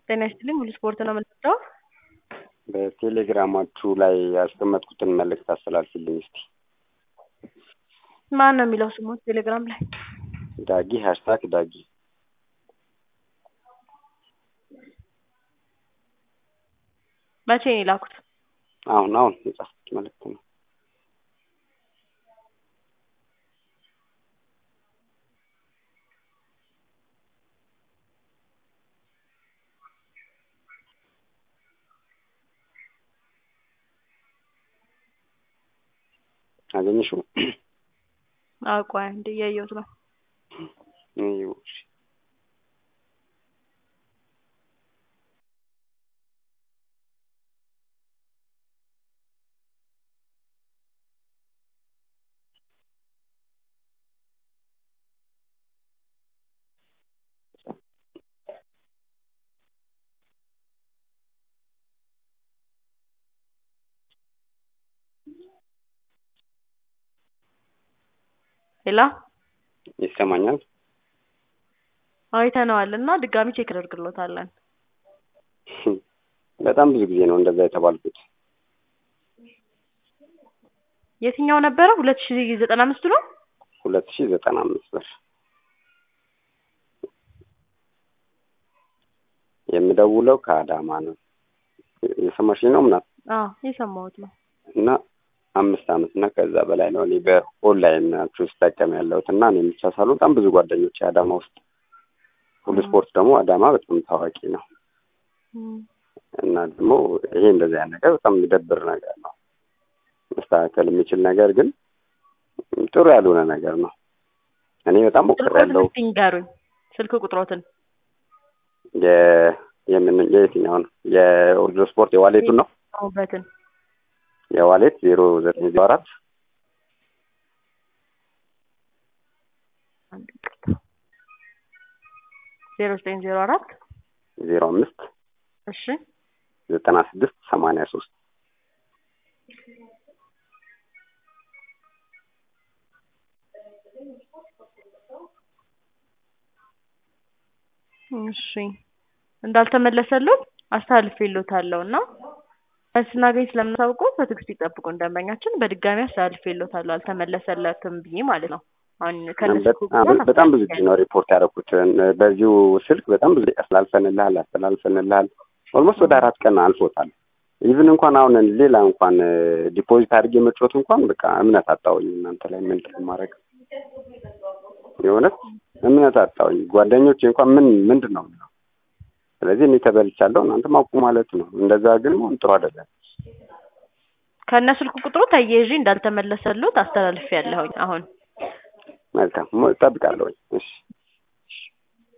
ጤና ይስጥልኝ ሙሉ ስፖርት ነው የምንወደው። በቴሌግራማችሁ ላይ ያስቀመጥኩትን መልእክት አስተላልፊልኝ እስቲ። ማን ነው የሚለው ስሙ ቴሌግራም ላይ? ዳጊ ሀሽታግ ዳጊ መቼ ነው የላኩት? አሁን አሁን የጻፍኩት መልእክት ነው። አገኘሽው? አውቋ እንደ እያየሁት ነው። ይኸው እሺ። ሌላ ይሰማኛል? አይተነዋል እና ድጋሚ ቼክ እናደርግሎታለን። በጣም ብዙ ጊዜ ነው እንደዛ የተባልኩት። የትኛው ነበረ? ሁለት ሺ ዘጠና አምስቱ ነው። ሁለት ሺህ ዘጠና አምስት ብር የምደውለው ከአዳማ ነው። የሰማሽኝ ነው ምናምን አዎ የሰማሁት ነው። እና አምስት አመት እና ከዛ በላይ ነው እኔ በኦንላይን ናችሁ ስጠቀም ያለሁት እና እኔ ብቻ ሳልሆን በጣም ብዙ ጓደኞች አዳማ ውስጥ ሁሉ ስፖርት ደግሞ አዳማ በጣም ታዋቂ ነው እና ደግሞ ይሄ እንደዚህ አይነት ነገር በጣም የሚደብር ነገር ነው። መስተካከል የሚችል ነገር ግን ጥሩ ያልሆነ ነገር ነው። እኔ በጣም ሞክሬያለሁ። ስልክ ይንገሩኝ፣ ስልክ ቁጥሮትን የ- የምን የየትኛውን የኦርዲዮ ስፖርት የዋሌቱን ነው በትን የዋሌት ዜሮ ዘጠኝ ዜሮ አራት ዜሮ ዘጠኝ ዜሮ አራት ዜሮ አምስት እሺ ዘጠና ስድስት ሰማንያ ሶስት እሺ እንዳልተመለሰሉት አስተላልፌልዎታለሁ እና ስናገኝ ስለምናሳውቀው በትዕግስት ይጠብቁ ደንበኛችን። በድጋሚ አስተላልፌልዎታለሁ አልተመለሰለትም ብዬ ማለት ነው። አሁን ከነሱ በጣም በጣም ብዙ ጊዜ ነው ሪፖርት ያደረኩት በዚሁ ስልክ በጣም ብዙ አስተላልፈንልሃል አስተላልፈንልሃል ኦልሞስት ወደ አራት ቀን አልፎታል። ኢቭን እንኳን አሁን ሌላ እንኳን ዲፖዚት አድርጌ መጫወት እንኳን በቃ እምነት አጣሁኝ እናንተ ላይ ምንድን ነው የማደርግ የእውነት እምነት አጣሁኝ። ጓደኞቼ እንኳን ምን ምንድን ነው የምለው ስለዚህ እኔ ተበልቻለሁ እናንተ ማውቁ ማለት ነው። እንደዛ ግን መሆን ጥሩ አይደለም። ከእነ ስልክ ቁጥሩ ተያይዤ እንዳልተመለሰሉት አስተላልፌያለሁኝ አሁን መልካም እጠብቃለሁኝ። እሺ